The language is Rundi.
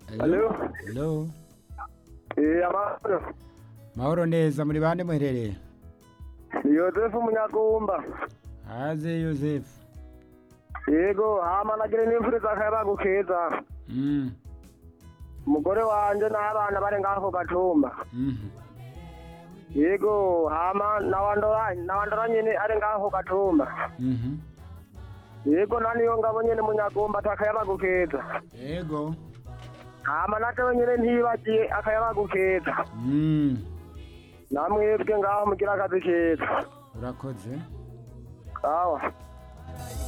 Hello? Hello? Eh, amahoro. Mahoro neza muri bande muherereye? Ni Yozefu Munyakumba. Haze Yozefu. Yego, hama nagire n'imvura akayabagu keza. Mm. Umugore wanje n'abana bari ngaho ku gatumba. Mhm. Yego, hama nawandora nawandora nyene ari ngaho ku gatumba. Mhm. Yego, naniyo ngabo nyene Munyakumba atakayabagu keza. Yego. Hama natewe nyene ntibagiye akayabagu keza. Mm. Namwebwe ngaho mugira akazi keza. Urakoze. Sawa.